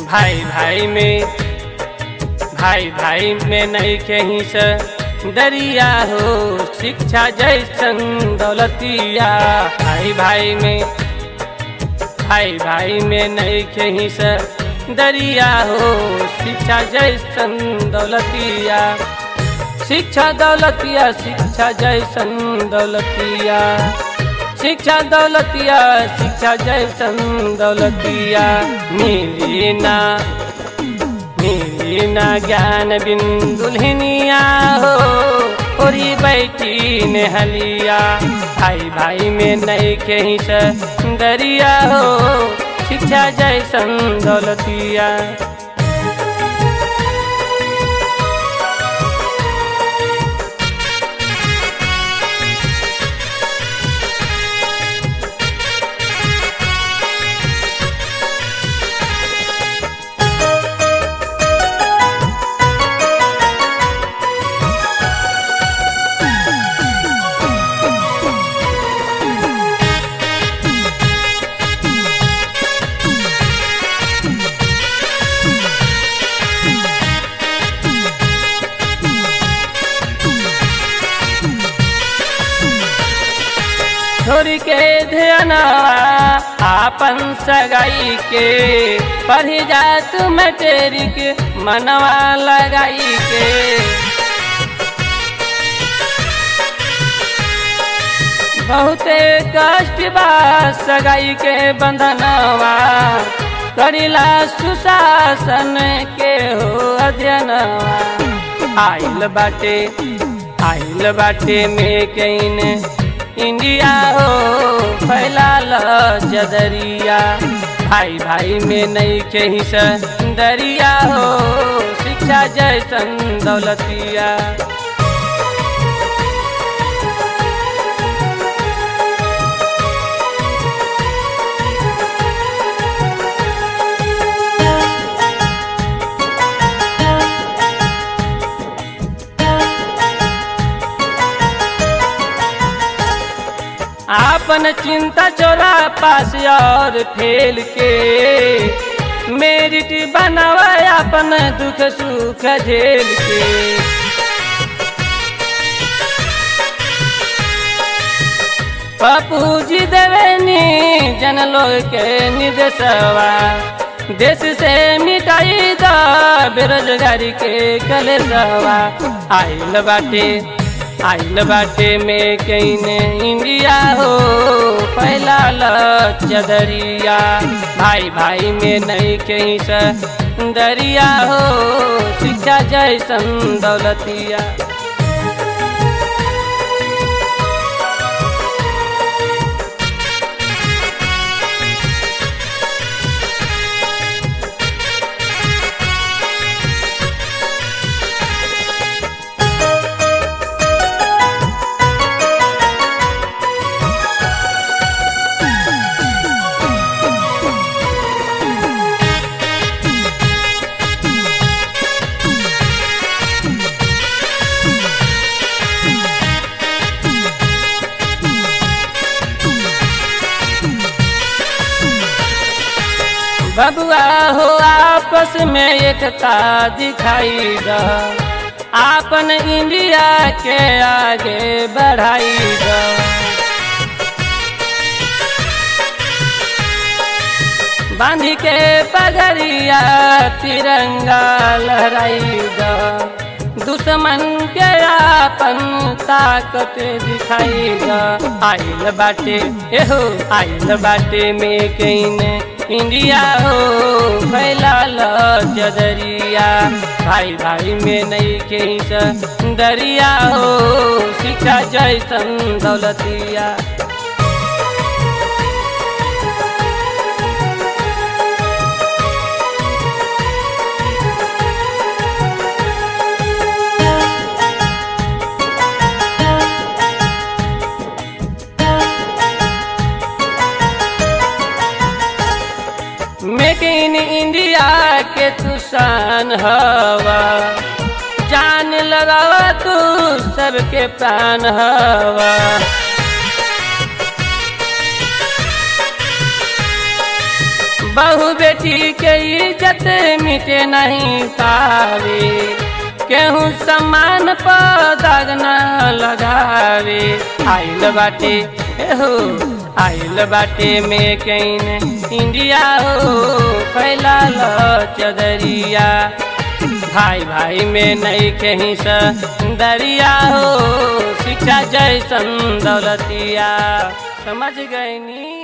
भाई भाई में भाई भाई में नहीं कहीं से दरिया हो शिक्षा जैसन दौलतिया भाई भाई में भाई भाई में नहीं कहीं से दरिया हो शिक्षा जैसन दौलतिया शिक्षा दौलतिया शिक्षा जैसन दौलतिया शिक्षा दौलतिया शिक्षा जैसन दौलतिया मिली ना मिली ना ज्ञान बिंदुल्हनिया हो ओरी बैठी नेहलिया भाई भाई में नहीं कहीं से दरिया हो शिक्षा जैसन दौलतिया छोड़ के ध्यानवा आपन सगाई के पढ़ जा तू मटेरिक मनवा लगाई के बहुते कष्ट बा सगाई के बंधनवा करिला सुशासन के हो अध्ययनवा आइल बाटे आइल बाटे में कहीं इंडिया हो फैला जदरिया भाई भाई में नहीं कहीं से दरिया हो शिक्षा जैसन दौलतिया आपन चिंता चोरा पास और फेल के मेरिट बनावा अपन दुख सुख झेल के पप्पू जी देवेनी जन लोग के निर्देशवा देश से मिटाई द बेरोजगारी के कलेसवा आइल बाटे आइल बाटे में कहीं इंडिया हो फैला चदरिया भाई भाई में नहीं कहीं से दरिया हो शिक्षा जैसन दौलतिया बबुआ हो आपस में एकता दिखाई द आपन इंडिया के आगे बढ़ाई द बांधी के पगड़िया तिरंगा लहराई द दुश्मन के आपन ताकत दिखाई द आइल बाटे एहो आइल बाटे में कहीं इंडिया हो फैला जदरिया भाई भाई में नहीं कहीं से दरिया हो शिक्षा जैसन दौलतिया मेक इन इंडिया के तुसान हवा जान लगावा तू सबके प्राण हवा बहु बेटी के इज्जत मिटे नहीं पावे केहू सम्मान पर दाग न लगावे आइल बाटे एहो आइल बाटे में कहीं इंडिया हो फैला चदरिया भाई भाई में नहीं कहीं दरिया हो शिक्षा जैसन दौलतिया समझ गई नी